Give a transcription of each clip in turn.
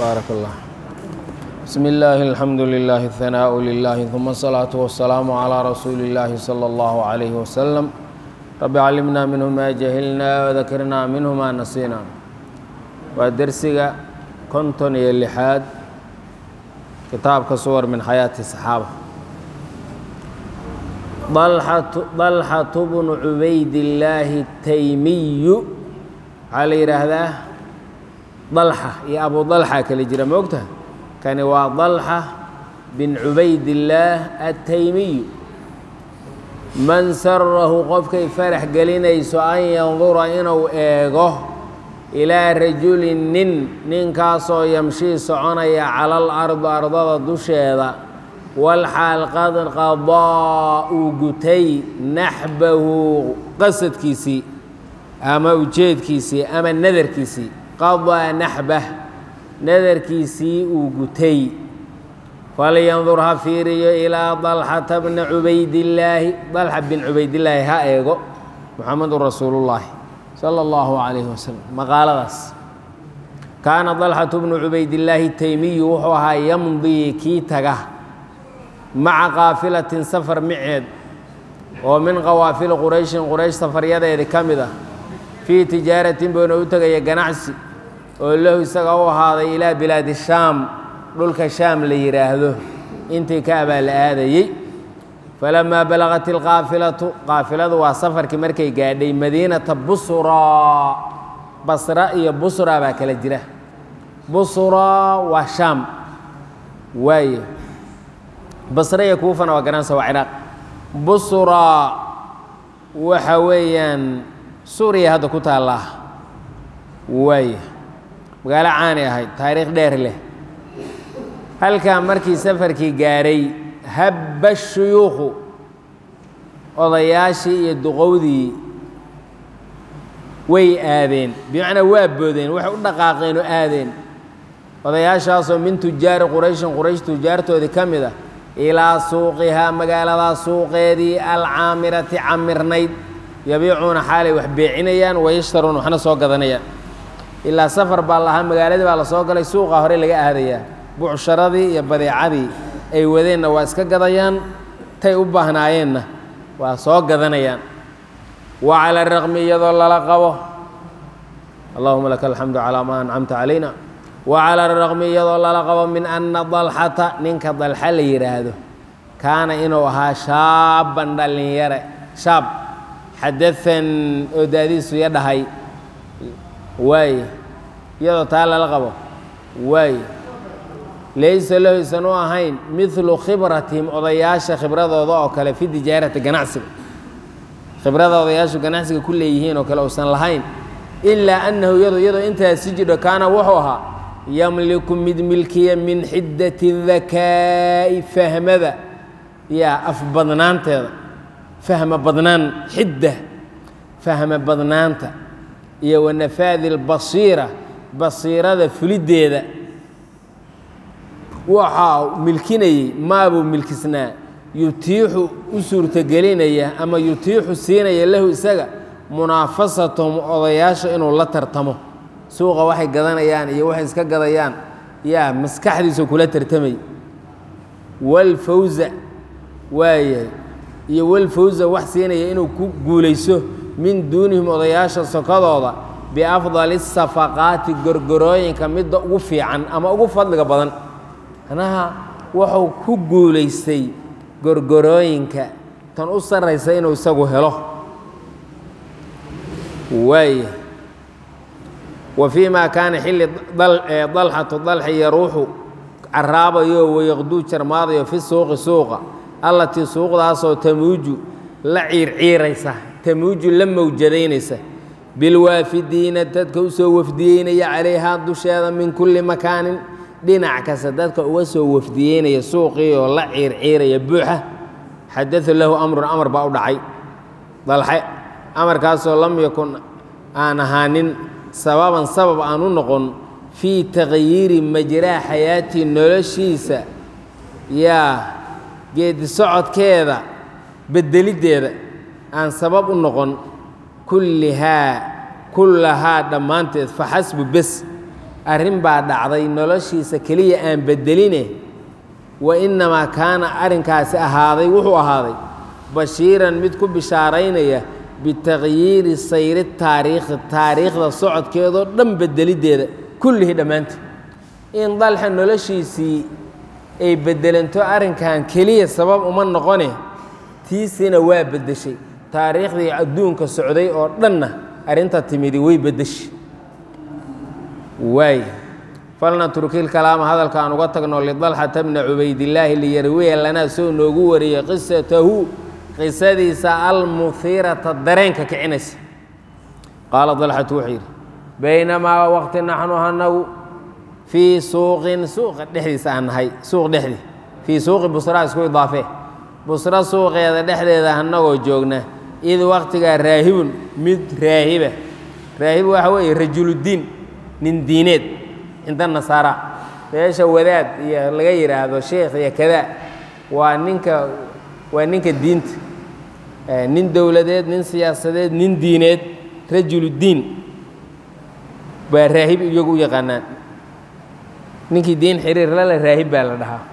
baarak allah bismi illaahi alxamdu lilahi اhanaaءu lilahi ثuma الsalaaةu wasalaamu calىa rasuuli اllaahi salى اllahu عalayhi wasalam rabbi calimna minhu ma jahilna wadakrna minhu ma nasiina waa dersiga konton iyo lixaad kitaabka suwar min xayaati saxaaba dalxatu bnu cubaydillaahi taymiyu waxaa la yidhaahdaa dalxa iyo abu dalxa kala jira ma ogtaha kani waa dalxa bin cubaydillaah ataymiyu man sarahu qofkay farax gelinayso an yandura inuu eego ilaa rajulin nin ninkaasoo yamshii soconaya cala alardi ardada dusheeda walxaal qad qadaa uu gutay naxbahu qasadkiisii ama ujeedkiisii ama nadarkiisii qadaa naxbah nadarkiisii uu gutay falyandur ha fiiriyo ilaa dalxata bna cubaydillaahi dalxa bin cubaydillaahi ha eego muxamedun rasuulullaahi sala allahu calayhi wasalam maqaaladaas kaana dalxatu bnu cubaydillaahi taymiyu wuxuu ahaa yamdii kii taga maca qaafilatin safar miceed oo min qawaafili qurayshin quraysh safaryadeedi ka mid ah fii tijaaratin buuna u tegaya ganacsi oo lahu isaga u ahaaday ilaa bilaadi shaam dhulka shaam la yidhaahdo intii ka abaa la aadayey falamaa balagat ilqaafilatu qaafiladu waa safarkii markay gaadhay madiinata busraa basra iyo busra baa kala jira busraa waa shaam waaye basre iyo kuufana waa garanaysa waa ciraaq busraa waxa weeyaan suuriya hadda ku taallaa waaye magaalo caani ahayd taariikh dheer leh halkaa markii safarkii gaadhay habba shuyuukhu odayaashii iyo duqowdii way aadeen bimacnaa waa boodeen waxay u dhaqaaqeen oo aadeen odayaashaasoo min tujaari qurayshin quraysh tujaartoodii ka mid ah ilaa suuqihaa magaaladaa suuqeedii alcaamirati camirnayd yabiicuuna xaalay wax beecinayaan wayashtaruun waxna soo gadanayaan ilaa safar baa lahaa magaaladii baa la soo galay suuqa hore laga aadayaa bucsharadii iyo badeecadii ay wadeenna waa iska gadayaan tay u baahnaayeenna waa soo gadanayaan wa cala raqmi iyadoo lala qabo allahuma laka alxamdu calaa maa ancamta calayna wa cala raqmi iyadoo lala qabo min anna dalxata ninka dalxa la yidhaahdo kaana inuu ahaa shaaban dhallinyare shaab xadahan oo daadiisu ya dhahay waaye iyadoo taa lala qabo waaye laysa lahu isan u ahayn midlu khibratihim odayaasha khibradooda oo kale fi tijaarati ganacsiga khibrada odayaashu ganacsiga ku leeyihiin oo kale uusan lahayn ilaa annahu iyado iyadoo intaasi jidho kaana wuxuu ahaa yamliku mid milkiya min xiddati dakaa'i fahmada yaa afbadnaanteeda fahma badnaan xidda fahma badnaanta iyo wanafaadi lbasiira basiirada fuliddeeda waxaa milkinayey maabuu milkisnaa yutiixu u suurtogelinaya ama yutiixu siinaya lahu isaga munaafasatahum odayaasha inuu la tartamo suuqa waxay gadanayaan iyo waxay iska gadayaan yaa maskaxdiisa kula tartamay walfawza waayahay iyo walfawza wax siinaya inuu ku guulayso min duunihim odayaasha sokadooda biafdali safaqaati gorgorooyinka midda ugu fiican ama ugu fadliga badan manaha wuxuu ku guulaystay gorgorooyinka tan u sarraysa inuu isagu helo waaya wa fii maa kaana xilli dalxatu dalxi yaruuxu caraabayo wayaqduu jarmaadayo fi suuqi suuqa allatii suuqdaasoo tamuuju la ciirciiraysa tamuuju la mawjadaynaysa bilwaafidiina dadka u soo wafdiyeynaya calayhaa dusheeda min kulli makaanin dhinac kasta dadka uga soo wafdiyeynaya suuqii oo la ciirciiraya buuxa xadada lahu amrun amar baa u dhacay dalxe amarkaasoo lam yakun aan ahaanin sababan sabab aan u noqon fii taqyiiri majraa xayaatii noloshiisa yaa geedi socodkeeda bedeliddeeda aan sabab u noqon kullihaa kullahaa dhammaanteed faxasbu bes arrin baa dhacday noloshiisa keliya aan beddeline wa innamaa kaana arrinkaasi ahaaday wuxuu ahaaday bashiiran mid ku bishaaraynaya bitaqyiiri sayri taariikhi taariikhda socodkeedoo dhan beddeliddeeda kullihii dhammaanteed in dalxa noloshiisii ay beddelanto arrinkan keliya sabab uma noqone tiisina waa beddeshay taariikhdii adduunka socday oo dhanna arrinta timidi way beddeshay waay falnatrukil kalaama hadalka aan uga tagno lidalxata bna cubaydillaahi liyarwiya lanaa soo noogu wariyey qisatahu qisadiisa almuhiirata dareenka kicinaysa qaala dalxatu wuxuu yidhi baynamaa waqti naxnu hanagu fii suuqin suuqa dhexdiisa aan nahay suuq dhexdii fii suuqi busra isku idaafee busro suuqeeda dhexdeeda annagoo joogna id waqtigaa raahibun mid raahiba raahib waxa weeye rajuluddiin nin diineed cinda nasaara meesha wadaad iyo laga yidhaahdo sheekh iyo kadaa waa ninka waa ninka diinta nin dowladeed nin siyaasadeed nin diineed rajuluddiin baa raahib iyagu u yaqaanaan ninkii diin xiriir lale raahib baa la dhahaa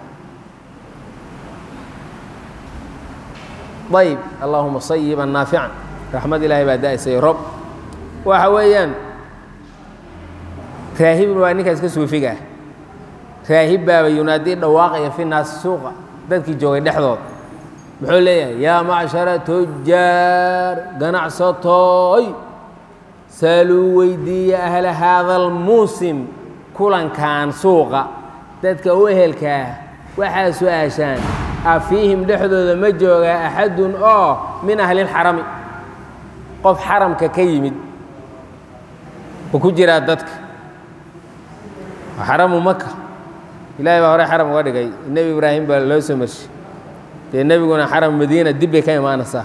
ayb allahuma sayiban naafican raxmad ilaahay baa da-isay rob waxa weeyaan raahibun waa ninkaas ka suufiga ah raahib baaba yunaadii dhawaaqaya fi naasi suuqa dadkii joogay dhexdood muxuu leeyahay yaa macshara tujaar ganacsatooy saaluu weydiiya ahla haada almuusim kulankan suuqa dadka u ehelkaa waxaa su-aashaan afiihim dhexdooda ma joogaa axadun oo min ahlilxarami qof xaramka ka yimid ma ku jiraa dadka xaramu maka ilaahay baa hore xaram uga dhigay nebi ibraahim baa loo soo marshay dee nebiguna xaram madiina dib bay ka imaanaysaa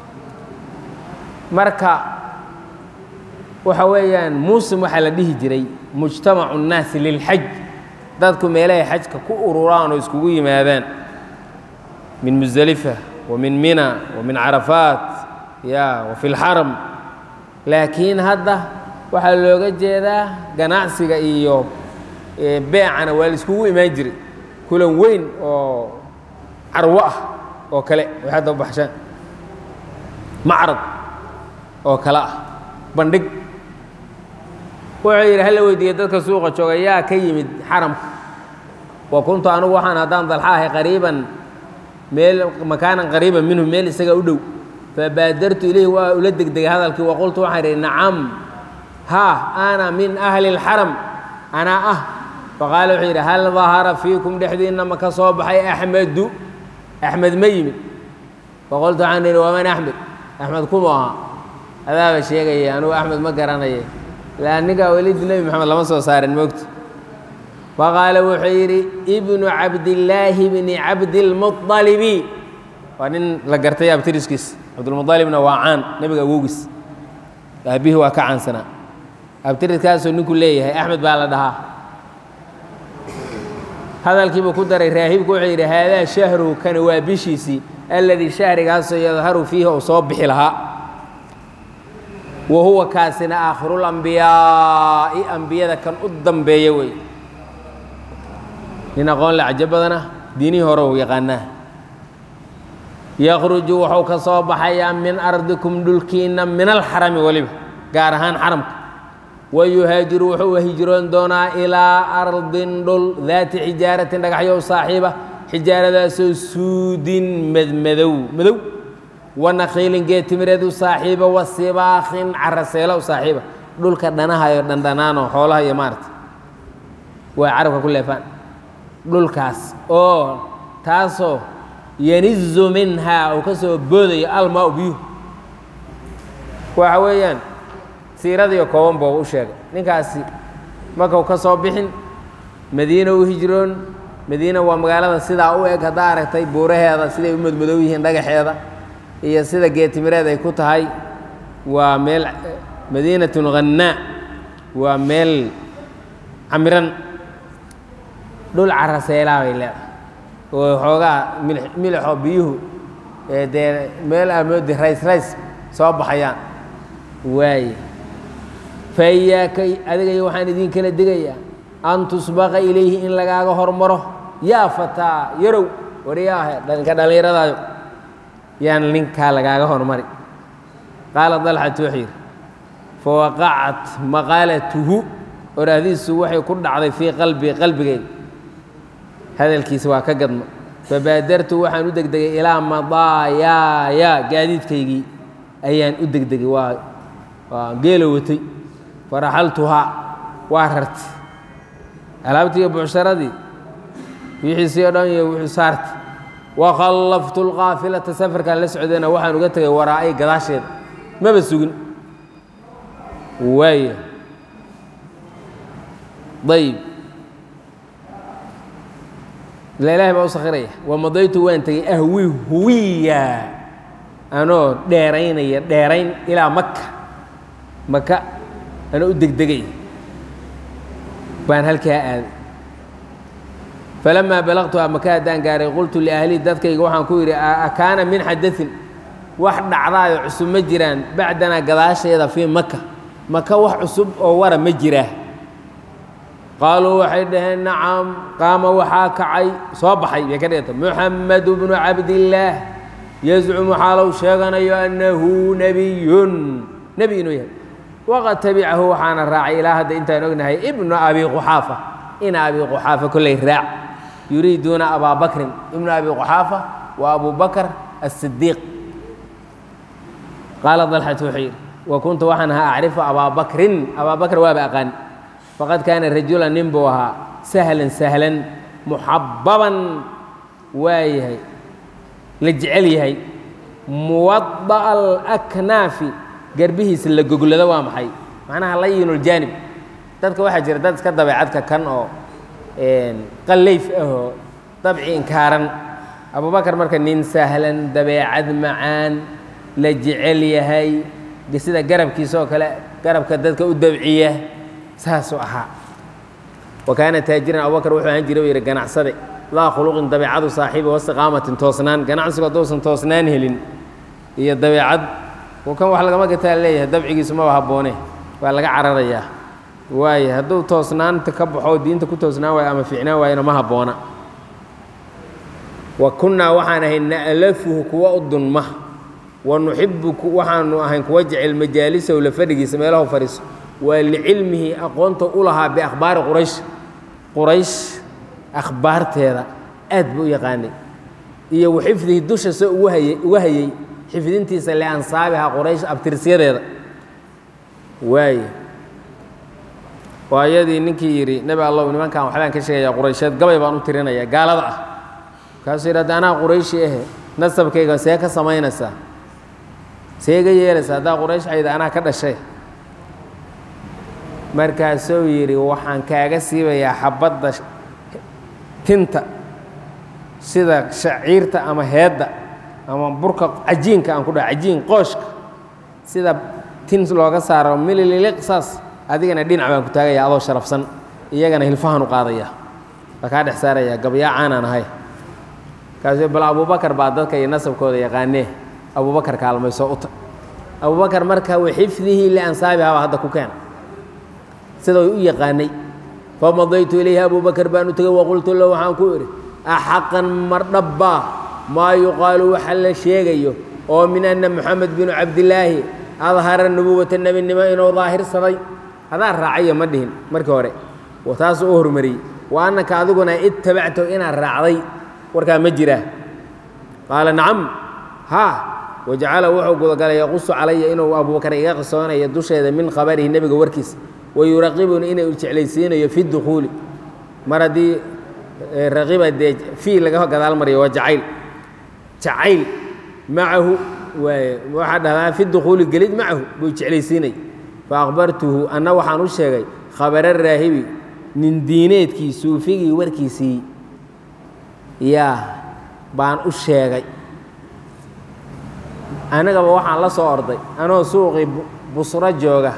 marka waxa weeyaan muusim waxaa la dhihi jiray mujtamacu nnaasi lilxaj dadku meelahay xajka ku ururaan oo iskugu yimaadaan min musdelifa wa min mina wa min carafaat ya wa fi lxaram laakiin hadda waxaa looga jeedaa ganacsiga iyo beecana waa la iskugu imaan jiray kulan weyn oo carwo ah oo kale way hadda baxshaan macrad oo kale ah bandhig wuxuu yidhi hala weydiiye dadka suuqa jooga yaa ka yimid xaramka wa kuntu anugu waxaan haddaan dalxa ahay qariiban meel makaanan qariiban minhu meel isaga u dhow fabaadartu ilayhi waa ula degdegay hadalkii waqultu waxaan idhi nacam haa ana min ahli اlxaram anaa ah faqaala wuxuu yidhi hal dahara fiikum dhexdiinna ma ka soo baxay axmedu axmed ma yimid faqultu waxaan idhi waman axmed axmed kumu ahaa adaaba sheegaya anugu axmed ma garanaya laa ninkaa welidi nebi moxamed lama soo saarin moogta faqaala wuxuu yidhi ibnu cabdillaahi bni cabdilmuطalibi waa nin la gartay abtiriskiis cabdulmualibna waa caan nebiga awowgiis aabihii waa ka caansanaa abtiriskaasuu ninku leeyahay axmed baa la dhahaa hadalkiibuu ku daray raahibku wuxuu yidhi haadaa shahruhu kani waa bishiisii alladii shahrigaasoo yadharu fiihi uu soo bixi lahaa wa huwa kaasina aakhirulambiyaai ambiyada kan u dambeeya wey nin aqoon le cajo badana diinihii hore u yaqaanaa yakhruju wuxuu ka soo baxayaa min ardikum dhulkiinna min alxarami weliba gaar ahaan xaramka wayuhaajiru wuxuu hijroon doonaa ilaa ardin dhul daati xijaaratin dhagaxyow saaxiiba xijaaradaasoo suudin madmadow madow wanakhiilin geetimireed u saaxiiba wa sibaakhin caraseelo u saaxiiba dhulka dhanahayo dhandhanaano xoolaha iyo maarata waa carabka ku leefaan dhulkaas oo taasoo yanizu minhaa uu ka soo boodayo almaa biyuhu waxa weeyaan siiradiiyo kooban buu u sheegay ninkaasi markau ka soo bixin madiina u hijroon madiina waa magaalada sidaa u eg haddaa aragtay buuraheeda siday u madmadow yihiin dhagaxeeda iyo sida geetimireed ay ku tahay waa meel madiinatun khannaa waa meel camiran dhul caraseelaa bay leedahay oo xoogaa milix milixoo biyuhu ee dee meel amoodi rays rays soo baxayaan waaye fa iyaaka adigayo waxaan idin kala digayaa an tusbaqa ilayhi in lagaaga hormaro yaa fataa yarow waryaahe dhanka dhallinyaradayo yaan ninkaa lagaaga hormari qaala dalxatu wuxuu yidhi fawaqacat maqaalatuhu oraahdiisu waxay ku dhacday fii qalbii qalbigayga hadalkiisa waa ka gadma fabaadartu waxaan u degdegay ilaa madaayaaya gaadiidkaygii ayaan u degdegay waa waa geelo watay faraxaltuhaa waa rartay alaabtii iyo bucsharadii wixiisii o dhan iyo wuxuu saartay wakhallaftu lqaafilata safarkaan la socdayna waxaan uga tegay waraa'ay gadaasheeda maba sugin waaya ayb ila ilahay baa u sakhiraya wamadaytu waan tegey ahwi huwiya anoo dheeraynaya dheerayn ilaa maka maka anoo u degdegay baan halkaa aaday falamaa balaqtuha maka haddaan gaaray qultu liahlii dadkayga waxaan ku yidhi akaana min xadain wax dhacdaayo cusub ma jiraan bacdanaa gadaasheeda fii maka maka wax cusub oo wara ma jiraa qaaluu waxay dhaheen nacam qaama waxaa kacay soo baxay bay ka dhiganta muxamedu bnu cabdillaah yazcumu xaalow sheeganayo annahu nebiyun nebi inuu yahay waqad tabicahu waxaana raacay ilaa hadda intaan ognahay ibnu abi quxaafa ina abi quxaafa kolley raac yuriiduuna abaa bakrin ibnu abi quxaafa wa abu bakr asidiiq qaala dalxatu wuxuu yidhi wa kuntu waxaan ahaa acrifu abaa bakrin abaa bakr waaba aqaan faqad kaana rajula nin buu ahaa sahlan sahlan muxababan waa yahay la jecel yahay muwada'a alaknaafi garbihiisa la goglado waa maxay macnaha layinuljaanib dadka waxaa jira dad iska dabeecadka kan oo qallayf ahoo dabci inkaaran abubakar marka nin sahlan dabeecad macaan la jecel yahay sida garabkiisa oo kale garabka dadka u dabciya saasuu ahaa wa kaana taajiran abubakar wuxuu ahaan jiray u yidhi ganacsade laa khuluqin dabeecadu saaxiiba wastiqaamatin toosnaan ganacsigu hadduusan toosnaan helin iyo dabeecad kan wax lagama gataa leeyahay dabcigiisu maba habboone waa laga cararayaa waaye hadduu toosnaanta ka baxo diinta ku toosnaan waayo ama fiicnaan waayona ma habboona wa kunnaa waxaan ahay na'lafuhu kuwa u dunma wa nuxibu waxaanu ahayn kuwa jecel majaalisahu la fadhigiisa meelahu fadhiiso waa licilmihi aqoonta u lahaa biakhbaari quraysh quraysh akhbaarteeda aad buu u yaqaanay iyo wa xifdihi dusha se ugu hayay uga hayey xifdintiisa liansaabiha quraysh abtirsyadeeda waaye waa iyadii ninkii yidhi nebi allow nimankan waxbaan ka sheegayaa quraysheed gabay baan u tirinaya gaalada ah markaasuu yidhi hadda anaa qurayshi ahe nasabkayga see ka samaynaysaa see ga yeelaysaa haddaa quraysh ayda anaa ka dhashay markaasuu yidhi waxaan kaaga siibayaa xabadda tinta sida shaciirta ama heedda ama burka cajiinka aan ku dhaha cajiin qooshka sida tin looga saaro milililiq saas adigana dhinac baan ku taagaya adoo sharafsan iyagana hilfahan u qaadaya waa kaa dhex saaraya gabyaa caanaan ahay kaasuu bal abubakar baa dadka iyo nasabkooda yaqaanee abubakar kaalmayso uta abubakar marka wa xifdihi liansaabiha baa hadda ku keena sida u yaqaanay famadaytu ilayhi abubakar baan u tegey waqultu lahu waxaan ku idhi axaqan mardhabbaa maa yuqaalu waxa la sheegayo oo min anna moxamed binu cabdilaahi adhara nubuwata nebinimo inuu daahirsaday hadaa raacayo ma dhihin markii hore taasuu u hormariyey wa annaka adiguna ittabactahu inaad raacday warkaa ma jiraa qaala nacam haa wajacala wuxuu gudagalay yaqusu calaya inuu abubakar iga qisoonayo dusheeda min khabarihi nebiga warkiisa wayuraqibuni inuu jeclaysiinayo fi dukhuuli mar haddii raqiba dee fii laga gadaal mariyo waa jacayl jacayl macahu waxaa dhahdaa fi dukhuuli gelid macahu buu jeclaysiinay fa akhbartuhu anna waxaan u sheegay khabara raahibi nin diineedkii suufigii warkiisii yaa baan u sheegay anigaba waxaan la soo orday anoo suuqii busro jooga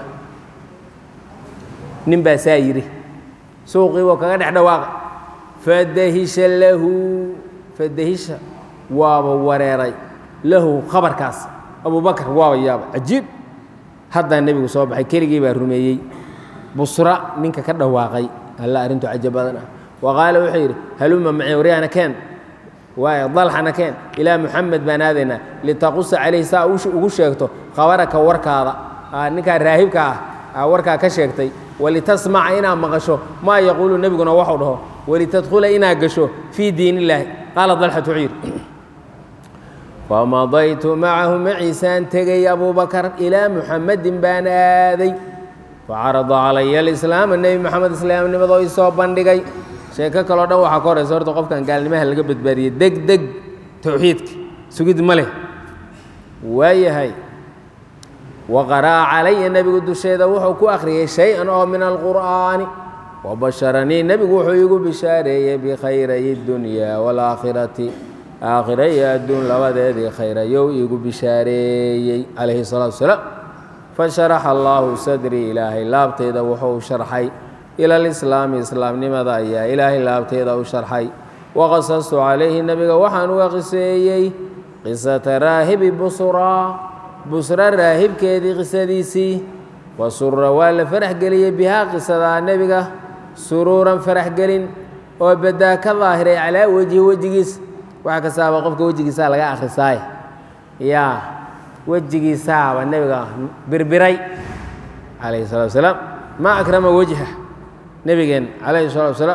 nin baa saa yidhi suuqii buu kaga dhex dhawaaqay fadahisha lahu fadahisha waaba wareeray lahu khabarkaas abubakar waaba yaaba cajiib haddaa nebigu soo baxay keligii baa rumeeyey busra ninka ka dhawaaqay alla arrintu cajab badan ah wa qaala wuxuu yidhi haluma maci waryaana keen waay dalxana keen ilaa muxamed baan aadaynaa litaqusa calayhi saa ugu sheegto khabaraka warkaada ninkaa raahibka ah warkaa ka sheegtay walitasmaca inaad maqasho maa yaquulu nebiguna waxuu dhaho walitadkhula inaad gasho fii diin illaahi qaala dalxatu wuxuu yidhi famadaytu macahu maciisaan tegay abubakar ilaa muxamedin baan aaday facarada calaya alislaama nebi moxamed islaamnimadoo isoo bandhigay sheeko kaleo dhan waxaa ka horeysa horta qofkan gaalnimaha laga badbaadiyey deg deg towxiidka sugid ma leh waayahay wa qara'a calaya nebigu dusheeda wuxuu ku akhriyey shay-an oo min alqur'aani wabasharanii nebigu wuxuu iigu bishaareeyey bikhayray dunyaa waalaakhirati aakhira iyo adduun labadeedii khayrayow iigu bishaareeyey calayhi salaatu wasalaam fasharaxa allaahu sadrii ilaahay laabtayda wuxuu sharxay ila alislaami islaamnimada ayaa ilaahay laabteeda u sharxay waqasastu calayhi nebiga waxaan uga qiseeyey qisata raahibi busraa busra raahibkeedii qisadiisii wa sura waa la farax geliyey bihaa qisadaa nebiga suruuran farax gelin oo badaa ka daahiray calaa wejhi wejigiis waxa kastaaba qofka wejigiisaa laga akhrisaay yaa wejigiisaaba nebiga birbiray calayhi salatu wasalaam maa akrama wejha nebigeen calayhi salatu wasalaam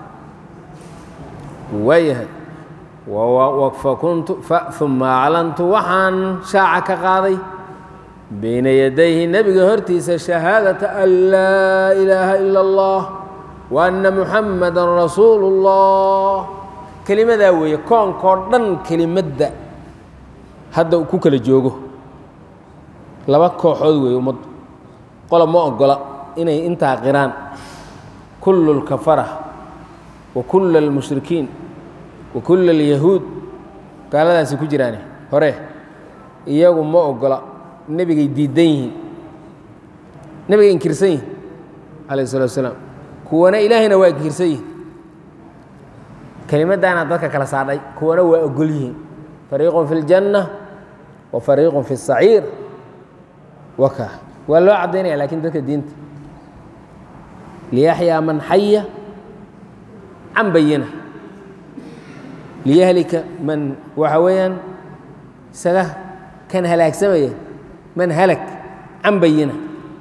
waayahay fakuntu uma aclantu waxaan shaaca ka qaaday bayna yadayhi nebiga hortiisa shahaadata an laa ilaaha ila اllah wa anna muxamadan rasuulu اllah kelimadaa weeye koonkoo dhan kelimadda hadda ku kala joogo laba kooxood weeye ummaddu qola ma ogola inay intaa qiraan kullu اlkafara wa kulla اlmushrikiin wa kulla اlyahuud gaaladaasi ku jiraane hore iyagu ma ogola nebigay diidan yihiin nebigay inkirsan yihin calayh الsalatu wasalaam kuwana ilaahayna waa inkirsan yihin kelimaddaana dadka kala saadhay kuwana waa ogol yihiin fariiqun fi اljanna wa fariiqun fi الsaciir waka waa loo caddaynaya lakin dadka diinta liyaxyaa man xaya can bayina liyahlika man waxa weeyaan isaga kan halaagsamaya man halag can bayina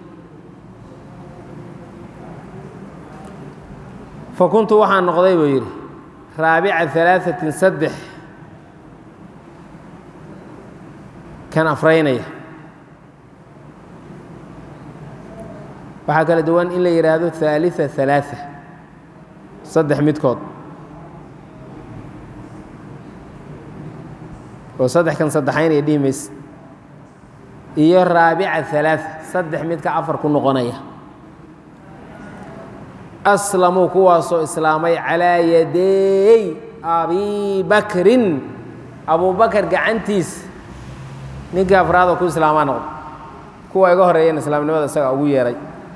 fa kuntu waxaan noqday buu yidhi raabica alaaثatin saddex kan afraynaya waxaa kala duwan in la yidhaahdo ثaaliثa ثalaaثa saddex midkood oo saddex kan saddexaynaya dhihi mayse iyo raabica ثalaaثa saddex midka afar ku noqonaya aslamuu kuwaasoo islaamay calaa yadeey abi bakrin abubakar gacantiis ninkii afraadoo ku islaamaa noqdo kuwa iga horeeyeen islaamnimada isaga ugu yeeray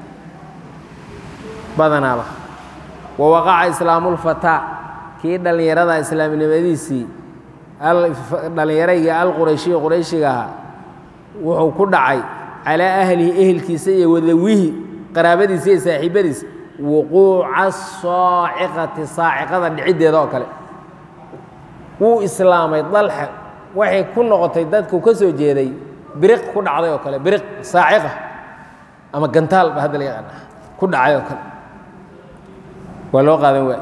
badanaaba wa waqaca islaamulfataa kii dhallinyarada islaamnimadiisii dhallinyaraygii alqurayshiyi qurayshiga ahaa wuxuu ku dhacay calaa ahlihi ehelkiisa iyo wadawihi qaraabadiisa iyo saaxiibadiisa wuquuca saaciqati saaciqada dhiciddeeda oo kale wuu islaamay dalxa waxay ku noqotay dadku ka soo jeeday biriq ku dhacday oo kale biriq saaciqa ama gantaal ba hadda la yaqaana ku dhacay oo kale waa loo qaadan waay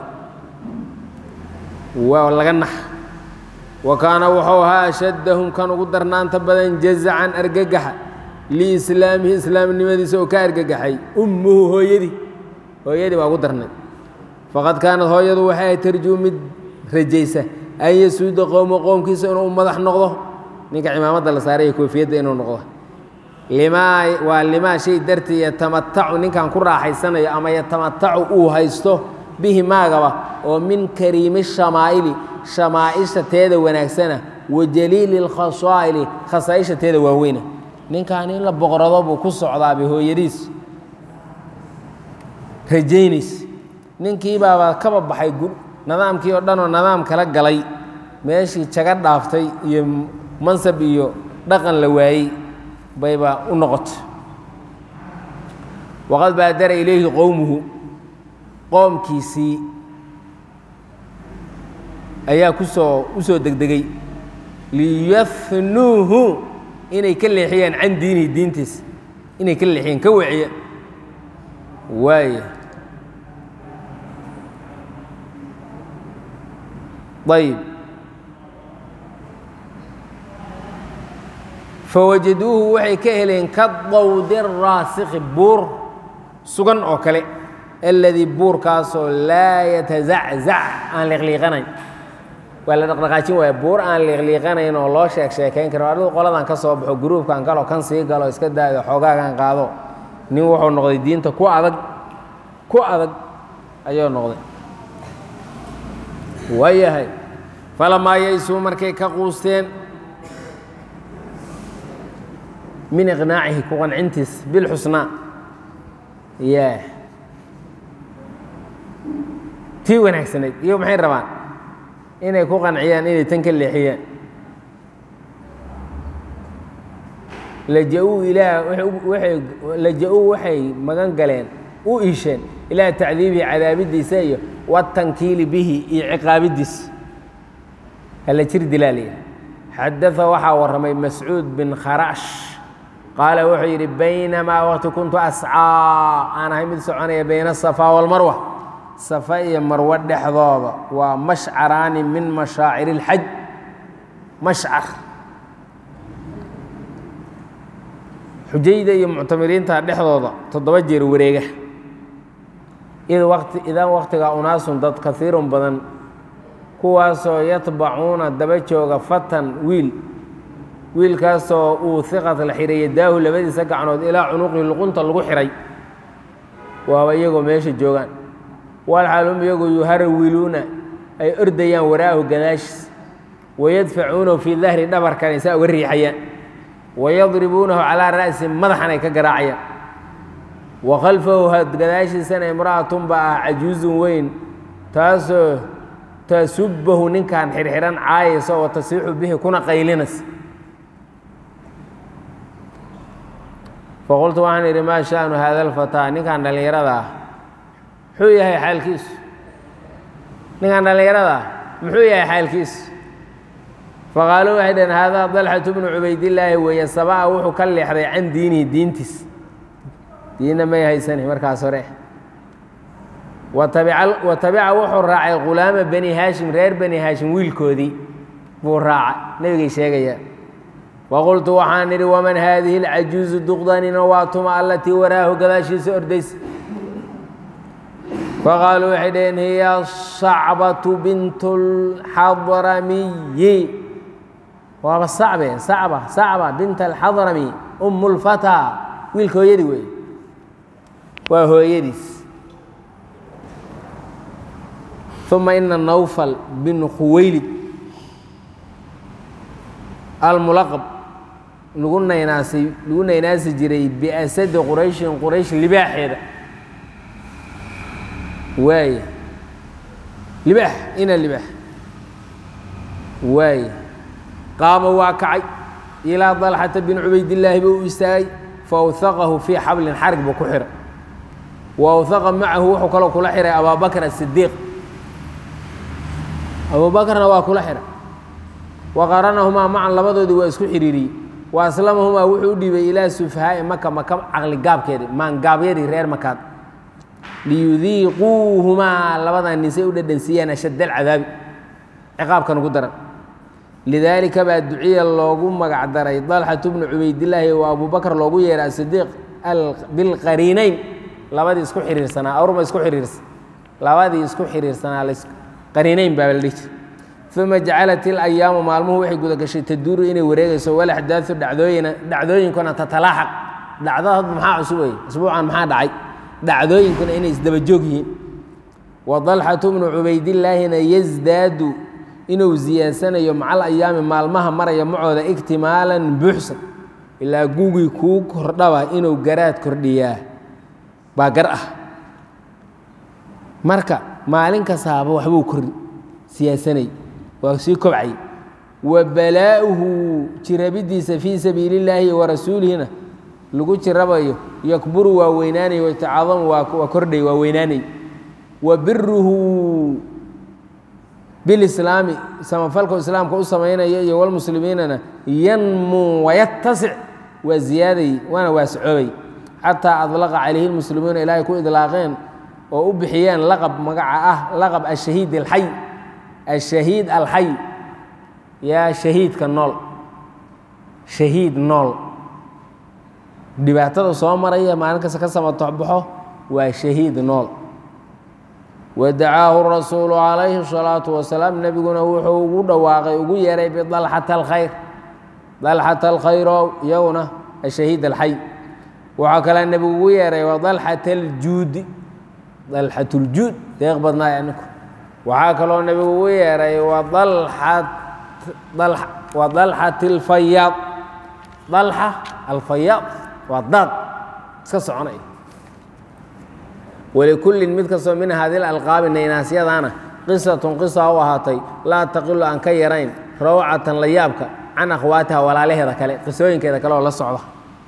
waa laga nax wa kaana wuxuu ahaa ashaddahum kan ugu darnaanta badan jazacan argagaxa liislaamihi islaamnimadiisa oo ka argagaxay ummuhu hooyadii hooyadii baa ugu darnay faqad kaanad hooyadu waxay ahayd tarjuu mid rajaysa an yasuuda qowmo qoomkiisa inuu madax noqdo ninka cimaamadda la saaray iyo koofiyadda inuu noqdo limaa waa limaa shay dartii yatamatacu ninkan ku raaxaysanayo ama yatamatacu uu haysto bihi maagaba oo min kariimi shamaa'ili shamaaisha teeda wanaagsana wa jaliili lkhasaa'ili khasaaisha teeda waaweyna ninkan in la boqorado buu ku socdaaba hooyadiis rajaynays ninkii baaba kaba baxay nidaamkii oo dhan oo nidaam kala galay meeshii jaga dhaaftay iyo mansab iyo dhaqan la waayey bayba u noqotay waqad baadara ilayhi qowmuhu qoomkiisii ayaa kusoo u soo degdegay liyafnuuhu inay ka leexiyaan can diinihi diintiisa inay ka leexiyaan ka weciya waaya ayb fawajaduuhu waxay ka heleen ka dawdi raasikhi buur sugan oo kale aladii buurkaasoo laa yatazaczac aan liqliiqanayn waa la dhaqdhaqaajin waaya buur aan liiqliiqanayn oo loo sheeg sheekayn karo adigu qoladan ka soo baxo gruubkan galo kan sii galo iska daayo xoogaagan qaado nin wuxuu noqday diinta ku adag ku adag ayuu noqday waayahay falamaa yaysuu markay ka quusteen min iqnaacihi ku qancintiis bilxusnaa ya tii wanaagsanayd iyo maxay rabaan inay ku qanciyaan inay tan ka leexiyaan laja-uu ilaah waay laja-uu waxay magan galeen u iisheen ilaa tacdiibihi cadaabidiisa iyo watankiili bihi iyo ciqaabidiisa hala jir dilaaliya xadaa waxaa warramay mascuud bin kharash qaala wuxuu yidhi baynamaa waqti kuntu ascaa aan ahay mid soconaya bayna asafaa walmarwa safa iyo marwo dhexdooda waa mashcaraani min mashaacir اlxaj mashcar xujayda iyo muctamiriinta dhexdooda toddoba jeer wareega id wati idan waktigaa unaasun dad kaiirun badan kuwaasoo yatbacuuna daba jooga fatan wiil wiilkaasoo uu hiqat la xihay yadaahu labadiisa gacnood ilaa cunuqihi luqunta lagu xihay waaba iyagoo meesha joogaan walxaalum iyagoo yuharawiluuna ay ordayaan waraahu gadaashiis wayadfacuunahu fii dahri dhabarkan saa uga riixayaan wayadribuunahu calaa ra'si madaxan ay ka garaacayaan wa khalfahu gadaashiisana imra'atun ba ah cajuuzun weyn taasoo tasubbahu ninkan xirxihan caayaysa oo tasiixu bihi kuna qaylinas faqultu waxaan idhi maa sha'nu haada alfataa ninkan dhallinyarada ah muxuu yahay xaalkiisu ninkan dhallinyarada ah muxuu yahay xaalkiisu faqaaluu waxay dhaheen haadaa dalxatu bnu cubaydillaahi weeye sabaa wuxuu ka leexday can diinihi diintiis diinna may haysani markaas hore wa tabica wuxuu raacay khulaama bani haashim reer bani haashim wiilkoodii buu raacay nebigay sheegaya waqultu waxaan idhi waman haadihi alcajuuzu duqdanina waa tuma allatii waraahu gadaashiisa ordaysa faqaaluu waxay dhaheen hiya sacbatu bintu lxadramiyi waaba sacbe sacba sacba binta alxadrami umu lfataa wiilka hooyadii wey waa hooyadiis uma ina nawfal bin khuwaylid almulaqab lagu naynaasay lagu naynaasi jiray biasadi qurayshin quraysh libaaxeeda waaya libaax ina libaax waaya qaama waa kacay ilaa dalxata bin cubaydillaahi buu u istaagay faawhaqahu fii xablin xarig buu ku xihay wa awhaqa macahu wuxuu kaloo kula xihay abaabakr asidiiq abuubakrna waa kula xihay wa qaranahumaa macan labadoodii waa isku xidhiiriyey wa aslamahumaa wuxuu u dhiibay ilaa sufhaa'i maka maka caqli gaabkeedii maangaabyadii reer makaad liyudiiquuhumaa labadan nisay u dhadhansiiyaan ashadd alcadaabi ciqaabkan ugu daran lidaalika baa duciya loogu magac daray dalxatu bnu cubaydillaahi wa abubakr loogu yeeray asidiiq bilqariinayn labadii isku xiriirsanaa awrma isku xiriirsan labadii isku xiriirsanaa qariinayn baa la dhihi jir uma jacalat ilayaamu maalmuhu waxay guda gashay taduuru inay wareegayso walaxdaau dhacdooyina dhacdooyinkuna tatalaaxaq dhacdada maxaa cusub wey asbuucan maxaa dhacay dhacdooyinkuna inay isdaba joog yihiin wa dalxatu bnu cubaydillaahina yasdaadu inuu ziyaadsanayo macal ayaami maalmaha maraya macooda igtimaalan buuxsan ilaa gugii kuu kordhaba inuu garaad kordhiyaa baa gar ah marka maalin kastaaba waxbuu kordhi siyaasanay waa sii kobcay wa balaa'uhu jirabidiisa fii sabiili illaahi wa rasuulihina lagu jirabayo yakburu waa weynaanay waytacadamu waa kordhay waa weynaanay wa biruhu bilislaami samafalka islaamka u samaynaya iyo walmuslimiinana yanmuu wayatasic waa ziyaaday waana waascoobay xataa adlaqa calayhi lmuslimuuna ilaahay ku idlaaqeen oo u bixiyeen laqab magaca ah laqab ashahiid alxay ashahiid alxay yaa shahiidka nool shahiid nool dhibaatada soo maraya maalin kasta ka samatoxbaxo waa shahiid nool wadacaahu rasuulu calayhi الsalaatu wasalaam nebiguna wuxuu ugu dhawaaqay ugu yeeray bidalxata alkhayr dalxata alkhayrow iyaguna ashahiid alxay waxaa kalea nebigu ugu yeeray wadalxata aljuudi dalxat ljuud deeq badnaay aninku waxaa kaloo nebigu ugu yeeray wadalxat alfayaad dalxa alfayaad waa daad iska soconay walikullin mid kastoo min haadi alqaabi naynaasyadaana qisatun qisa u ahaatay laa taqilu aan ka yarayn rawcatan la yaabka can akhwaatiha walaalaheeda kale qisooyinkeeda kale oo la socda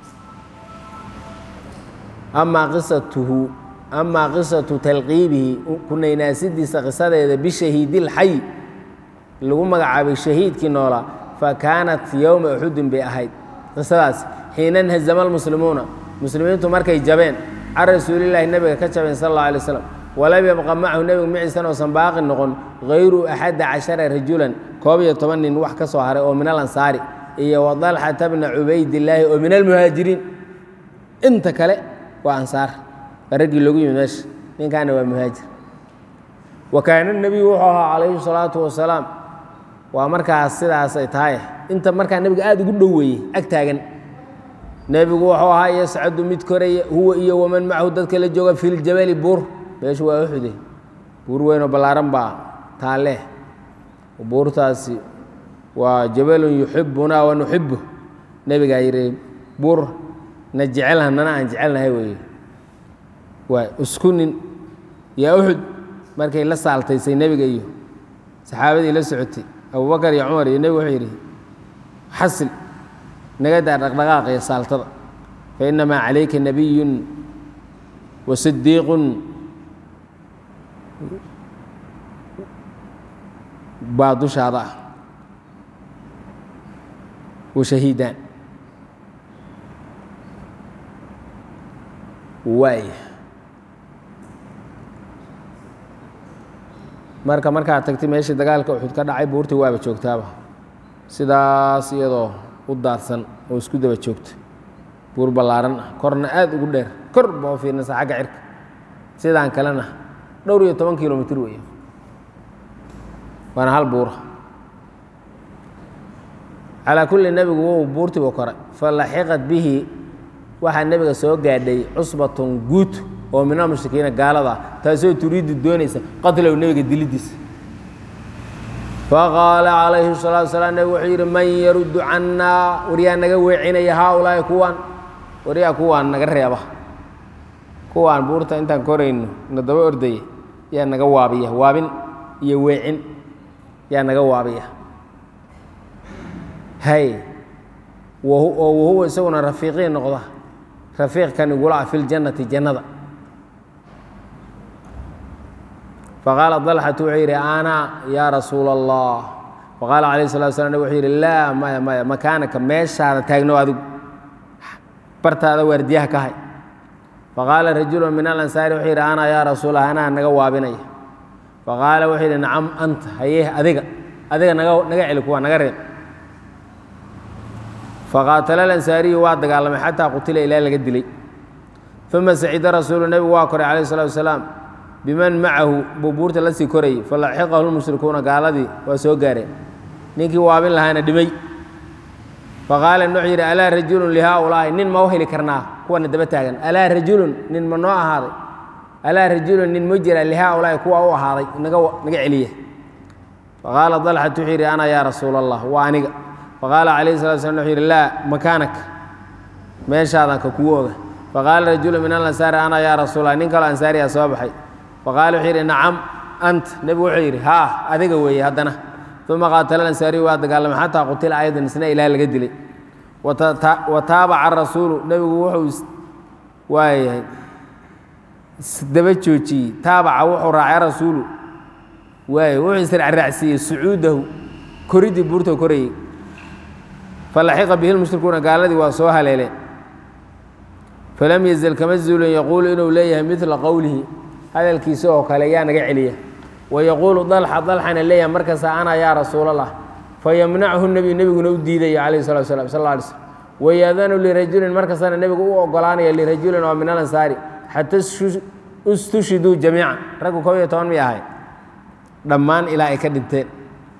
amaa qisatuhu amaa qisatu talqiibihi ku naynaasidiisa qisadeeda bishahiidilxay lagu magacaabay shahiidkii noolaa fa kaanat yowma uxudin bay ahayd qisadaas xiina nhazama almuslimuuna muslimiintu markay jabeen can rasuulilaahi nebiga ka jabeen sal alla alay slam walam yabqa macahu nebigu maciisan oosan baaqi noqon hayru axada cashara rajulan koob iyo toban nin wax ka soo haray oo min alansaari iyo wadalxata bna cubaydillaahi oo min almuhaajiriin inta kale waa ansaar waa raggii loogu yimid meesha ninkaana waa muhaajir wa kaana nebiyu wuxuu ahaa calayhi salaatu wasalaam waa markaas sidaas ay tahay inta markaa nebiga aada ugu dhoweeyey ag taagan nebigu wuxuu ahaa yascadu mid koraya huwa iyo waman macahu dadka la jooga fi ljabali buur meeshu waa uxude buur weynoo ballaaran baa taalleh buurtaasi waa jabalun yuxibunaa wa nuxibu nebigaa yidhi buur na jecelha nana aan jecelnahay weeye waa isku nin yaa uxud markay la saaltaysay nebiga iyo saxaabadii la socotay abubakar iyo cumar iyo nebigu wuxuu yidhi xasil naga daa dhaqdhaqaaqa iyo saaltada fa innamaa calayka nabiyun wa sidiiqun baa dushaada ah wa shahiidaan waaya marka markaad tagtay meeshii dagaalka uxud ka dhacay buurtii waaba joogtaaba sidaas iyadoo u daadsan oo isku daba joogta buur ballaaran ah korna aada ugu dheer kor baa u fiirnaysa xagga cirka sidaan kalena dhowr iyo toban kilomitr weeye waana hal buura calaa kulli nebigu wou buurtiiba koray fa laxiqat bihi waxaa nebiga soo gaadhay cusbatun guud oo min almushrikiina gaalada ah taasoo turiiddu doonaysa qatlow nebiga dilidiisa faqaala calayhi salaatu salaam nebig wuxuu yidhi man yaruddu cannaa waryaa naga weecinaya haaulaahi kuwaan waryaa kuwaan naga reeba kuwaan buurta intaan korayno na daba ordaya yaa naga waabiya waabin iyo weecin yaa naga waabiya hay oo wahuwa isaguna rafiiqii noqda rafiiqkan igula ah fi ljannati jannada faqaala dalxatu wuxuu yidhi ana yaa rasuula allah faqaala calayh salatu slam nabig wuxuu yidhi laa maya maya makaanaka meeshaada taagno adigu bartaada waardiyaha ka hay faqaala rajulu min alansaari wuxuu yidhi ana yaa rasuulah anaa naga waabinaya faqaala wuxuu yidhi nacam anta haye adiga adiga naga naga celi kuwa naga reeb faqaatala alansaariyu waa dagaalamay xataa qutila ilaa laga dilay uma sacida rasuulu nebigu waa koray calayh salatu wasalaam biman macahu buu buurta la sii korayay falaxiqahu lmushrikuuna gaaladii waa soo gaareen ninkii waabin lahaana dhimay faqaala wuxuu yidhi alaa rajulun lihaaulaahi nin ma u heli karnaa kuwana daba taagan alaa rajulun nin ma noo ahaaday alaa rajulun nin ma jira lihaaulaahi kuwa u ahaaday naga naga celiya faqaala dalxat wuxuu yidhi ana yaa rasuula allah waa aniga faqaala calayhi salatu slam wuxuu yidhi laa makaanak meeshaadan ka kugu oga faqaala rajulu min alansaari ana yaa rasuulallah nin kaloo ansaariyaa soo baxay faqaala wuxuu yidhi nacam anta nebigu wuxuu yidhi haa adiga weeye haddana uma qaatala ansaariyu waa dagaalamay xataa qutila aydan isna ilaah laga dilay wa taabaca rasuulu nebigu wuxuu waayahay isdaba joojiyey taabaca wuxuu raacay rasuulu waayo wuxuu israacraacsiiyey sucuudahu koridii buurta korayey falaxiqa bihi lmushrikuuna gaaladii waa soo haleeleen falam yazal kama zuulin yaquulu inuu leeyahay midla qowlihi hadalkiisa oo kale yaa naga celiya wayaquulu dalxa dalxana leeyahay markasta ana yaa rasuulallah fayamnachu nebiyu nebiguna u diidaya calayhi salatu slam sal alay slm wayaadanu lirajulin markastana nebigu u ogolaanaya lirajulin oo min alansaari xata istushiduu jamiican raggu kob iyo toban mi ahay dhammaan ilaa ay ka dhinteen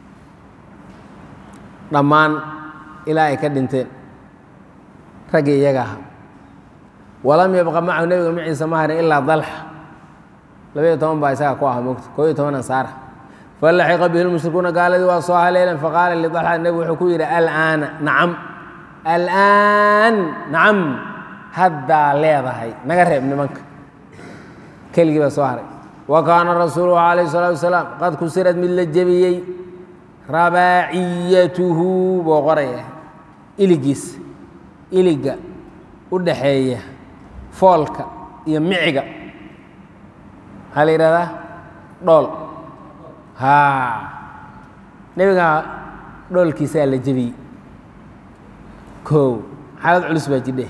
dhammaan ilaa ay ka dhinteen raggii iyaga ahaa walam yabqa macahu nebiga maciisa ma harin ilaa dalxa labaiyo toban baa isaga ku aha mogta koob iyo toban ansaara falaxiqa bihi lmushrikuuna gaaladii waa soo haleeleen faqaala lidalxa nebigu wuxuu ku yidhi alaana nacam alaan nacam haddaa leedahay naga reeb nimanka keligii baa soo haray wa kaana rasuuluhu calayh salaatu wasalaam qad kusirad mid la jebiyey rabaaciyatuhu buu qoraya iligiis iliga u dhaxeeya foolka iyo miciga maxaa la yidhahdaa dhool haa nebiga dhoolkiisaa la jebiyey kow xaalad culus baa jidhe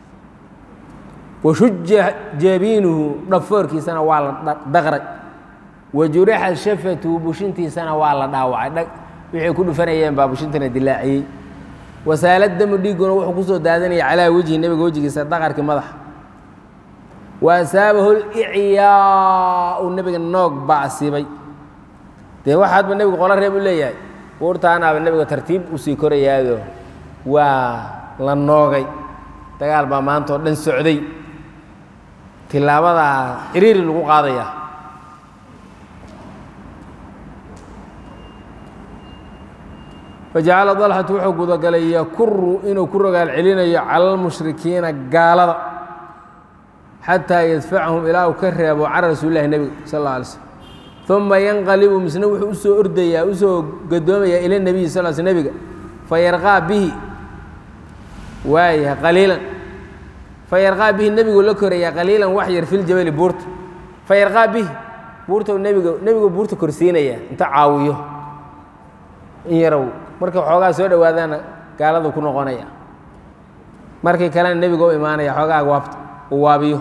washuja jabiinuhu dhafoorkiisana waa la daqray wa jurixa shafatuhu bushintiisana waa la dhaawacay wixii ku dhufanayeen baa bushintana dilaaciyey wasaalad damu dhiiguna wuxuu ku soo daadanaya calaa wejhi nebiga wejigiisa daqarkii madaxa wa asaabahu licyaau nebiga noog baa asiibay dee waxaadba nebigu qolo reeb u leeyahay buurtaanaaba nebiga tartiib usii korayaado waa la noogay dagaal baa maanta oo dhan socday tilaabadaa ciriiri lagu qaadaya fajacala dalxatu wuxuu gudagalay yakuru inuu ku rogaal celinayo cala almushrikiina gaalada xataa yadfacahum ilaa uu ka reebo can rasuulilahi nebiga sal alla alay slm uma yanqalibu misna wuxuu usoo ordayaa usoo gadoomayaa ila nebiyi sal sl nebiga fayarqaa bihi waaya qaliilan fayarqaa bihi nebigu la korayaa qaliilan wax yar filjabali buurta fayarqaa bihi buurta nebiga nebigu buurta korsiinaya inta caawiyo in yarow markay xoogaa soo dhowaadaana gaaladu ku noqonaya markii kalena nebiga u imaanaya xoogaa waabta uu waabiyo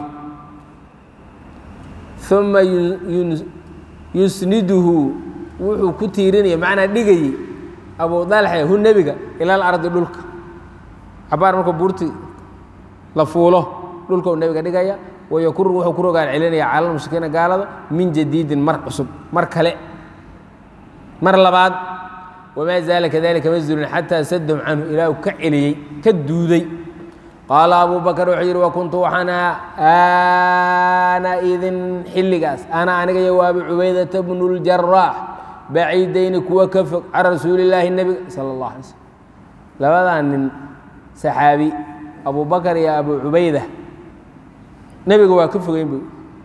uma yusniduhu wuxuu ku tiirinaya macnaa dhigayey abu dalxe hu nebiga ilal ardi dhulka cabaar markuu buurti la fuulo dhulka uu nebiga dhigaya wayakuru wuxuu ku rogaal celinaya cala lmushrikiina gaalada min jadiidin mar cusub mar kale mar labaad wamaa zaala kadalika ma zulin xataa sadahum canhu ilaa uu ka celiyey ka duuday qaala abu bakr wuxuu yidhi wakuntu waxaan ahaa ana idin xilligaas ana aniga iyo waabi cubaydata bnu ljaraax baciidayni kuwa ka fog can rasuulillaahi nebiga sala allah alay slm labadaa nin saxaabi abu bakar iyo abu cubayda nebiga waa ka fogeyn bu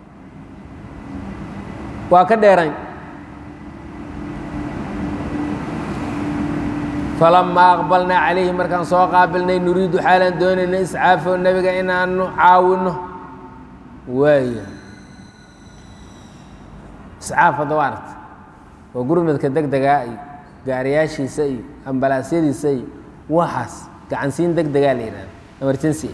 waa ka dheerayn falamaa aqbalnaa calayhi markaan soo qaabilnay nuriidu xaalaan doonayna iscaafo nebiga inaanu caawinno waaya iscaaf hadda waa aragta waa gurmadka deg degaa iyo gaariyaashiisa iyo ambalaasyadiisa iyo waxaas gacansiin deg degaa la yidhahda emergency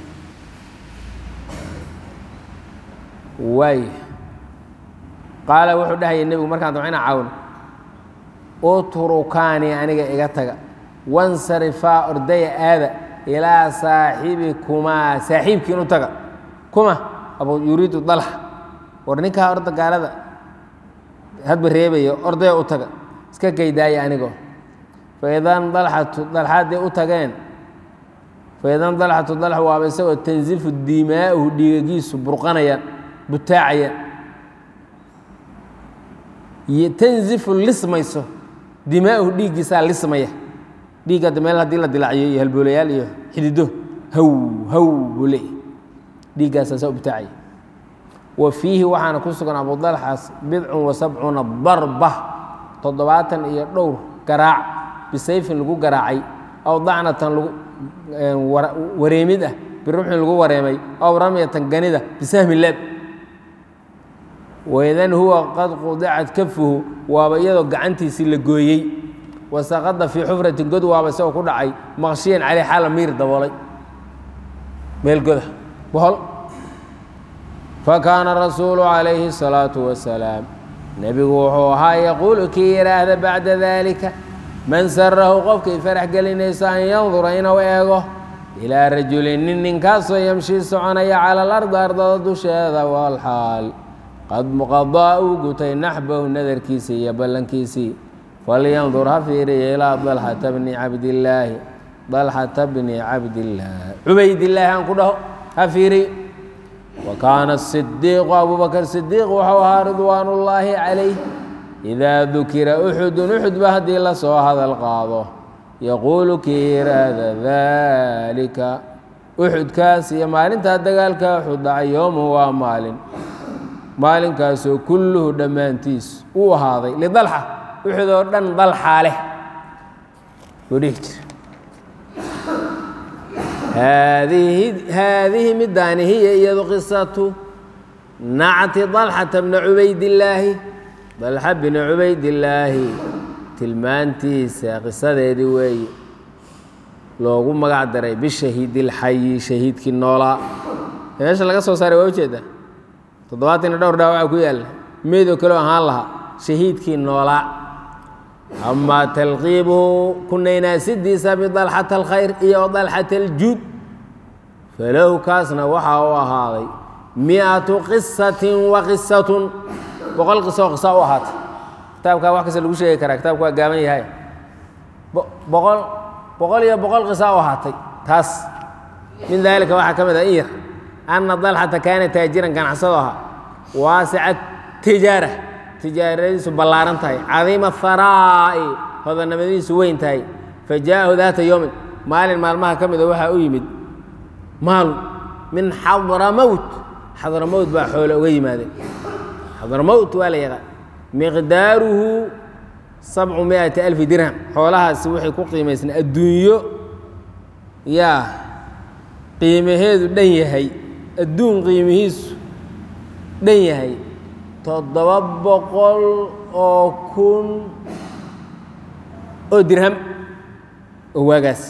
waaya qaala wuxuu dhahaya nebigu markaan damco inaan caawino utrukaani aniga iga taga wansarifaa ordaya aada ilaa saaxibikumaa saaxiibkiin u taga kuma abu yuriidu dalxa war ninkaa orda gaalada hadba reebaya ordaya u taga iska geydaaya anigoo faidan dalxatu dalxa hadday u tageen faidan dalxatu dalxa waaba isagoo tansifu dimaa'uhu dhiigagiisu burqanayaan butaacayaan tanzifu lismayso dimaa'uhu dhiiggiisaa lismaya dhiigga hadda meel haddii la dilaaciyo iyo halboolayaal iyo xidido haw haw buu leeyahy dhiiggaasaa saa u bitaacaya wa fiihi waxaana ku sugan abudalxaas bidcun wa sabcuuna darba toddobaatan iyo dhowr garaac bisayfin lagu garaacay aw dacnatan lagu wareemid ah biruxin lagu wareemay aw ramyatan ganida bisahmi leeb waidan huwa qad qudicat kafuhu waaba iyadoo gacantiisii la gooyey wasaqada fii xufratin god waaba isagoo ku dhacay maqshiyan caley xaala miir daboolay meel goda bohol fakaana rasuulu calayhi الsalaatu wasalaam nebigu wuxuu ahaa yaquulu kii yidhaahda bacda dalika man sarahu qofkay farax gelinayso an yandura inuu eego ilaa rajulin nin ninkaasoo yamshii soconaya cala alardi ardada dusheeda walxaal qad muqadaa uu gutay naxbahu nadarkiisii iyo ballankiisii falyandur ha fiiriya ilaa dalxata bni cabdillaahi dalxata bni cabdillaahi cubaydillaahi aan ku dhaho ha fiiriy wa kaana asidiiqu abubakr sidiiq wuxuu ahaa ridwaan ullaahi calayh idaa dukira uxudun uxudba haddii la soo hadal qaado yaquulu kii yiraahda daalika uxudkaas iyo maalintaa dagaalka uxud dhacay yoomuhu waa maalin maalinkaasoo kulluhu dhammaantiis uu ahaaday lidalxa uxud oo dhan dalxaa leh buu dhihi jira haadihi haadihi midaani hiya iyadu qisatu nacti dalxata bna cubaydillaahi dalxa bni cubaydillaahi tilmaantiisa qisadeedii weeye loogu magac daray bishahiidilxayi shahiidkii noolaa meesha laga soo saaray waa ujeedaa toddobaatan iyo dhowr dhaawaca ku yaalla meydoo kaleo ahaan lahaa shahiidkii noolaa amaa talqiibuhu kunaynaasidiisa bidalxata alkhayr iyo dalxata aljuud falahu kaasna waxaa u ahaaday miatu qisatin wa qisatun boqol qiso oo qisa u ahaatay kitaabkaa wax kasta lagu sheegi karaa kitaabku waa gaaban yahay boqol boqol iyo boqol qisa u ahaatay taas min daalika waxaa ka mid ah in yar anna dalxata kaana taajiran ganacsado ahaa waasica tijaara tijaaradiisu ballaaran tahay cadiima haraa'i hodanimadiisu weyn tahay fa jaa'ahu daata yowmin maalin maalmaha ka mida waxaa u yimid maalu min xadramowt xadramowt baa xoole uga yimaadeen xadramowt waa la yaqaan miqdaaruhu sabcu miati alfi dirham xoolahaasi waxay ku qiimaysnaa adduunyo yaa qiimaheedu dhan yahay adduun qiimihiisu dhan yahay toddoba boqol oo kun oo dirham oo waagaas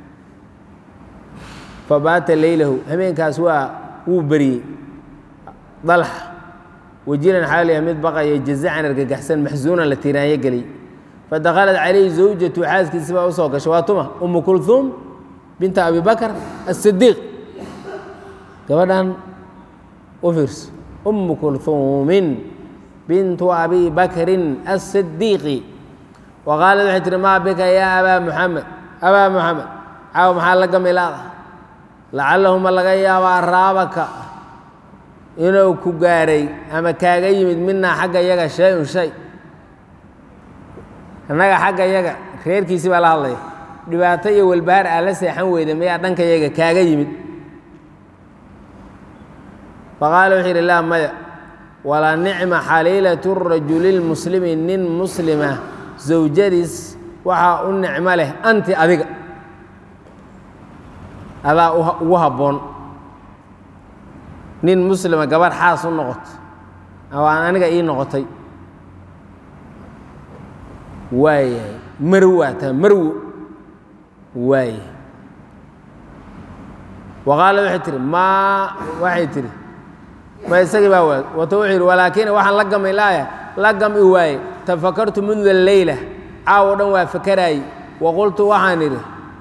fabaata leylahu habeenkaas waa wuu beriyey dalxa wajilan xaaliya mid baqaya jazacan argagaxsan maxsuunan la tiiraanyo geliyey fadakhalat calayhi zawjatu xaaskiisi baa usoo gashay waa tuma umu kulhuum binta abi bakr asidiiq gabadhan u fiirso umu kulhuumin bintu abi bakrin asidiiqi wa qaalat waxay tihi maa bika yaa abaa muxamed abaa muxamed caaw maxaa la gamilaada lacallahuma laga yaabaa raabaka inuu ku gaaray ama kaaga yimid minaa xagga yaga shay-un shay annaga xagga yaga reerkiisii baa la hadlaya dhibaato iyo walbahaar aa la seexan weyda mayaa dhanka yaga kaaga yimid faqaala wuxuu yidhi laa maya walaa nicma xaliilatu rajuli lmuslimi nin muslima zawjadiis waxaa u nicmo leh anti adiga adaa ugu habboon nin muslima gabarh xaas u noqoto waan aniga ii noqotay waayahay marw waa taa marwo waayahay wa qaala waxay tihi maa waxay tihi ma isagii baa waag wato wuxuu yidhi walaakin waxaan la gamay laaya la gami waaye tafakartu munda leyla caawo dhan waa fakaraayey wa qultu waxaan idhi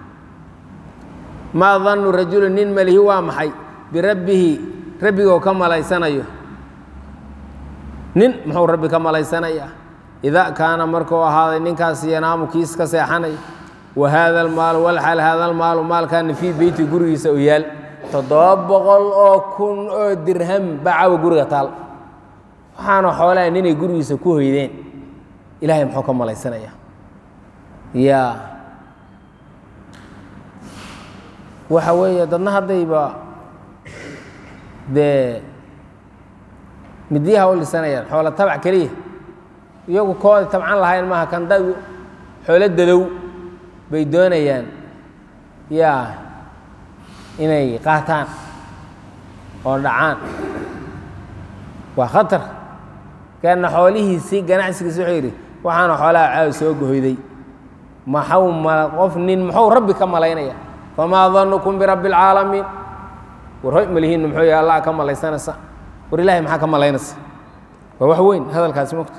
maa dannu rajulu nin malihi waa maxay birabbihi rabbigoo ka malaysanayo nin muxuu rabbi ka malaysanayaa idaa kaana markuu ahaaday ninkaas yanaamu kiis ka seexanay wa haada almaalu walxal haada almaalu maalkaana fii beyti gurigiisa u yaal toddoba boqol oo kun oo dirham baa caawa guriga taal waxaana xoolaha ninay gurigiisa ku hoydeen ilaahay muxuu ka malaysanayaa yaa waxa weeye dadna haddayba dee midyaha u lisanayaan xoola tabac keliya iyagu kooda tabcan lahayn maaha kan dad xoolo dadow bay doonayaan yaa inay qaataan oo dhacaan waa khatar kana xoolihiisii ganacsigiisi wuxuu yidhi waxaana xoolaha caaw soo gohoyday maxau ma qof nin muxuu rabbi ka malaynaya famaa danukum birabbi alcaalamiin war hoy malihiinna muxuu yahay allah ka malaysanaysa war ilaahay maxaa ka malaynaysa waa wax weyn hadalkaasi mogta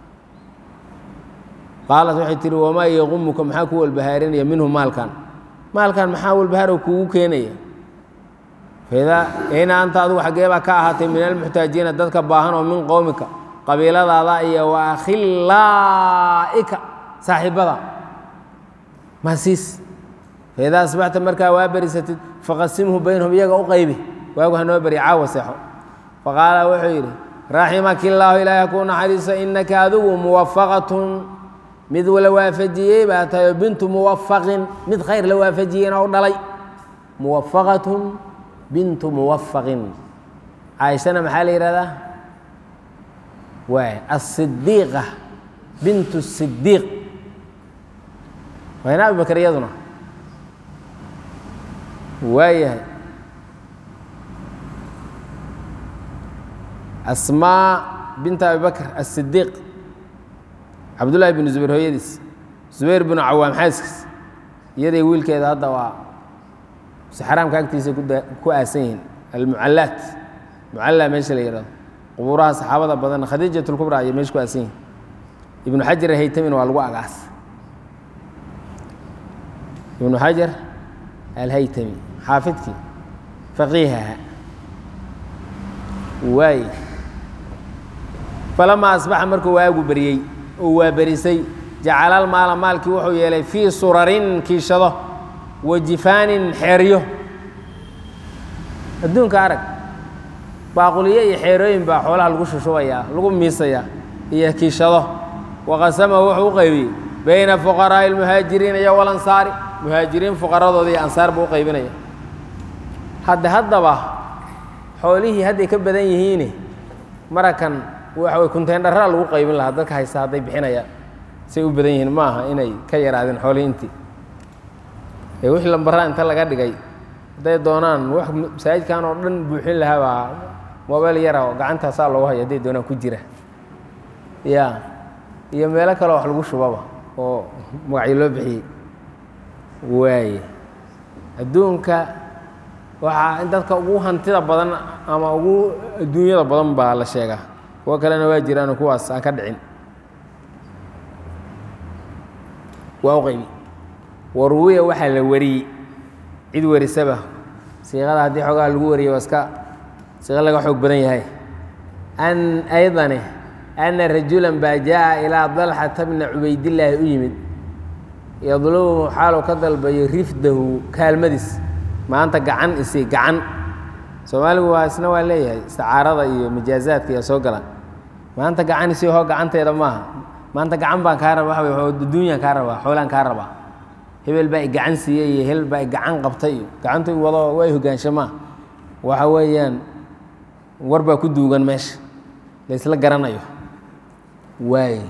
qaalat waxay tihi wamaa yaqumuka maxaa ku walbahaarinaya minhu maalkan maalkan maxaa walbahaaro kugu keenaya faidaa ina anta adugu xaggee baa ka ahaatay min almuxtaajiina dadka baahan oo min qowmika qabiiladaada iyo wa akhilaa'ika saaxiibada maasiis faidaa asbaxta markaa waa berisatid faqasimhu baynahum iyaga u qaybi waagu hanoo beri caawa seexo faqaala wuxuu yidhi raximaki illaahu ilaahi kuu naxariiso innaka adigu muwafaqatun mid la waafajiyey baa tahay oo bintu muwafaqin mid khayr la waafajiyeyna u dhalay muwafaqatun bintu muwafaqin caaishana maxaa la yidhahdaa waay asidiiqa bintu sidiiq wayna abubakar iyaduna waayahay asmaa binta abi bakr asidiiq cabdullaahi binu zubayr hooyadiis zubayr binu cawaam xaaskiis iyaday wiilkeeda hadda waa xaraamka agtiisa ku aasan yihiin almucallaat mucallaa meesha la yihahdo qubuuraha saxaabada badan khadiijat lkubra ayay meesha ku aasan yihin ibnu xajar haytamin waa lagu agaas ibnu xajar alhaytami xaafidkii faqiihaha waay falamaa asbaxa markuu waagu beriyey oo waa berisay jacalal maala maalkii wuxuu yeelay fii surarin kiishado wa jifaanin xeeryo adduunka arag baaquliyo iyo xeerooyin baa xoolaha lagu shushubayaa lagu miisayaa iyo kiishado waqasama wuxuu u qaybiyey bayna fuqaraa'i almuhaajiriina iyo walansaari muhaajiriin fuqaradooda iyo ansaar buu u qaybinaya hadda haddaba xoolihii hadday ka badan yihiine marakan waxa way kunteendharaa lagu qaybin lahaa dadka haysta hadday bixinayaan say u badan yihiin ma aha inay ka yaraadeen xoolihii intii ee wixii lambaraa inta laga dhigay hadday doonaan wax masaajidkan oo dhan buuxin lahaa baa mobel yara oo gacantaasaa loogu haya hadday doonaan ku jira ya iyo meelo kale wax lagu shubaba oo magacyo loo bixiyey waaye adduunka waxaa in dadka ugu hantida badan ama ugu adduunyada badan baa la sheegaa kuwo kalena waa jiraanoo kuwaas aan ka dhicin waa u qaybi waruwiya waxaa la wariyey cid warisaba siiqada haddii xoogaha lagu wariyay waa iska siiqo laga xoog badan yahay an aydane ana rajulan baa jaa ilaa dalxata bna cubaydillaahi u yimid yadlubu xaaluu ka dalbayo rifdahu kaalmadiis maanta gacan isi gacan soomaaligu waa isna waa leeyahay isticaarada iyo majaazaadka iyo soo galaan maanta gacan isi hoo gacanteeda maaha maanta gacan baan kaa raba waxa wey adduunyaan kaa rabaa xoolaan kaa rabaa hebel baa i gacan siiyey iyo hebel baa i gacan qabtay iyo gacantu wado waa i hogaanshamaa waxa weeyaan war baa ku duugan meesha la isla garanayo waay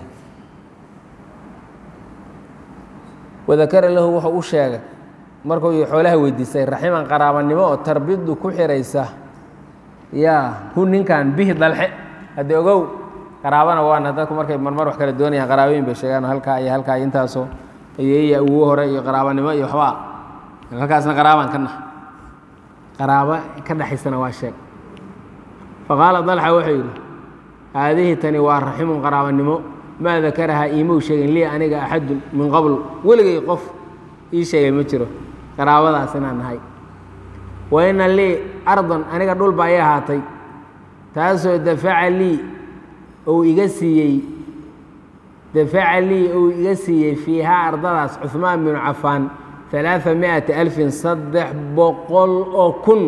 wadakara lahu wuxuu u sheegay markuu xoolaha weydiisay raximan qaraabanimo oo tarbidu ku xiraysa yaa hu ninkan bihi dalxe haddii ogow qaraabana waana dadku markay marmar wax kala doonayaan qaraabooyin bay sheegaan halkaa iyo halkaa iyo intaasoo iyo ugu hore iyo qaraabanimo iyo waxbaa halkaasna qaraabaan ka nah qaraabo ka dhexaysana waa sheeg faqaala dalxa wuxuu yidhi haadihi tani waa raximun qaraabanimo maa dakarahaa iimou sheegin lii aniga axadun min qabl weligay qof ii sheegay ma jiro qaraabadaas inaan nahay wa ina lii ardan aniga dhul baa ii ahaatay taasoo dafaca lii ou iga siiyey dafaca lii ou iga siiyey fiihaa ardadaas cuhmaan binu cafaan alaaa miati alfin saddex boqol oo kun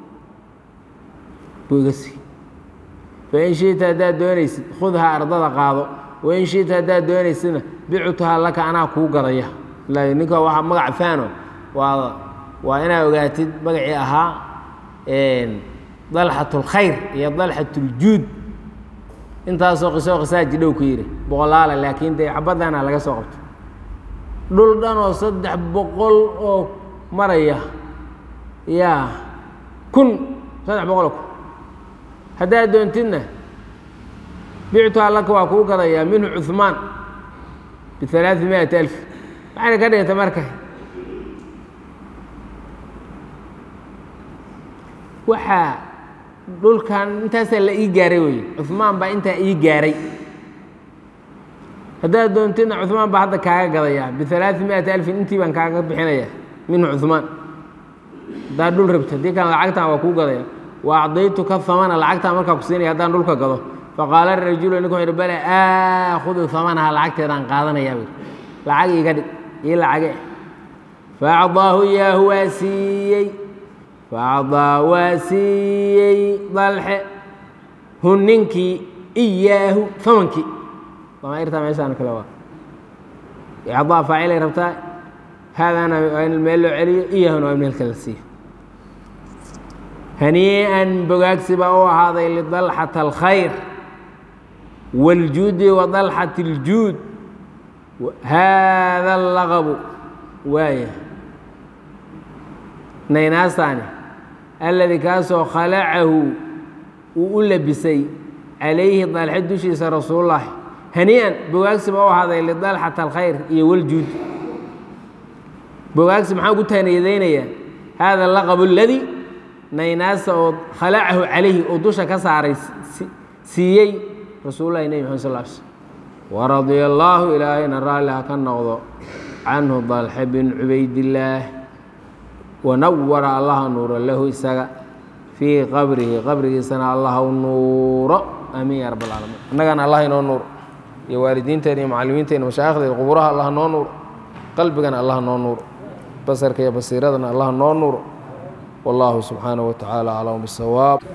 buu iga siiyey fain shiita haddaad doonaysid khudhaa ardada qaado wain shiita haddaad doonaysidna bictuhaa laka anaa kuu gadaya ninka waa magac faano waa waa inaad ogaatid magacii ahaa dalxat اlkhayr iyo dalxat اljuud intaasoo qisoo qisaaji dhow ku yidhi boqolaala laakiin dee xabadana laga soo qabto dhul dhan oo saddex boqol oo maraya yaa kun saddex boqoloo kun haddaad doontidna bictuhaa laka waa kuu gadayaa minhu cuثmaan bialaai miati alf maxayna ka dhiganta marka waxaa dhulkan intaasaa la ii gaaray wey cuثmaan baa intaa ii gaaray haddaad doontidna cuثmaan baa hadda kaaga gadayaa bialaai miati alfin intii baan kaaga bixinaya minhu cuثmaan haddaad dhul rabto haddii kan lacagtan waa kuu gadaya wa acdaytuka hamana lacagtaan markaa ku siinaya haddaan dhulka gado faqaala rajulu ninku wuxu bale aakhudu hamanaha lacagteedaan qaadanayaa bu lacag iga dhig ii lacage faacdaahu iyaahu waa siiyey faacdaa waa siiyey dalxe hun ninkii iyaahu famankii damairtaa meeshaan kale waa icdaa faacilay rabtaa haadaana waa in meel loo celiyo iyaahuna waa in meel kale la siiyo hanii'an bogaagsi baa u ahaaday lidalxata alkhayr wاljuudi wadalxat اljuud haada allaqabu waaya naynaasaani alladii kaasoo khalacahu uu u labisay calayhi dalxe dushiisa rasuulullaahi hanii'an bogaagsi baa u ahaaday lidalxata alkhayr iyo waljuud bogaagsi maxaa ugu taaniyadaynayaa haada allaqabu اladii naynaasa oo khalacahu calayhi oo dusha ka saaray siiyey rasuululahi nebi maxamed sal sl waradia allaahu ilaahayna raalli ha ka noqdo canhu dalxe bin cubaydillaah wanawara allaha nuuro lahu isaga fii qabrihi qabrigiisana allah u nuuro aamiin ya rab alcaalamiin annagana allah inoo nuuro iyo waalidiinteena iyo macallimiinteena mashaaikhdeen quburaha allah noo nuuro qalbigana allah noo nuuro basarka iyo basiiradana allah noo nuuro والله سبحانه وتعالى أعلم بالصواب